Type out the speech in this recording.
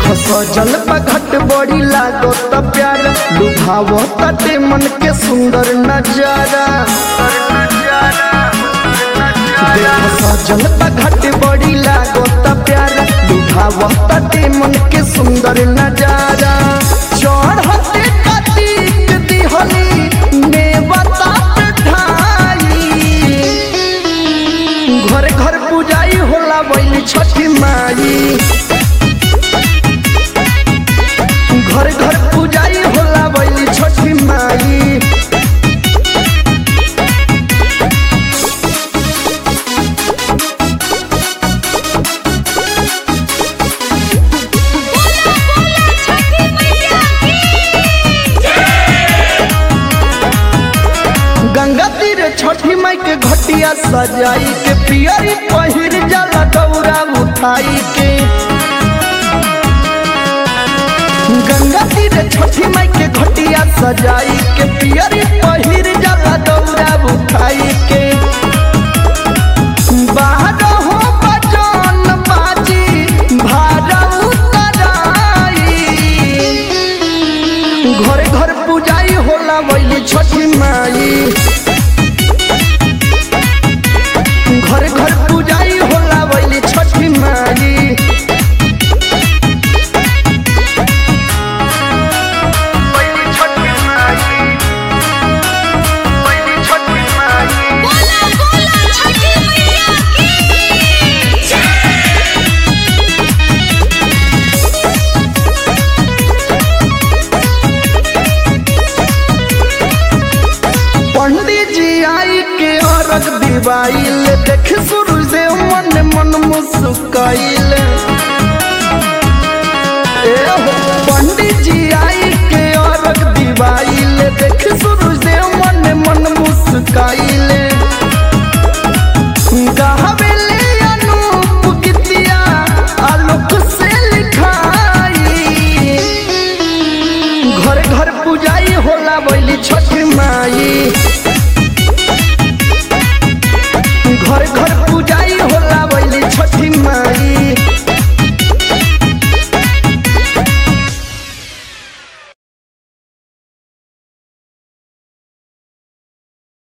सजल घट बड़ी लागो त प्यार लुभावो तटे मन के सुंदर नजारा देख सजल घट बड़ी लागो त प्यार लुभावो तटे मन के सुंदर नजारा चढ़ते कतीक दिहली नेवता ढाई घर घर पूजाई होला बैली छठी माई घर घर पूजाई होला बैली छठी माई बोला बोला छठी मैया की गंगा तीर छठी माई के घटिया सजाई के पियरी पहिर जाला दौरा उठाई के गंगा तीर छठी माई के घटिया सजाई के पियरी पहिर जाला दौरा उठाई के बाहर हो बजन बाजी भाड़ा उतराई घरे घर पूजाई होला बैली छठी माई घर घर पूजाई होला बैली छठी माई बैली छठी माई बैली छठी माई बोला बोला छठी मैया की पंडित जी आई के अरग दिवाइल देख सूरज मन मन मुस्काइल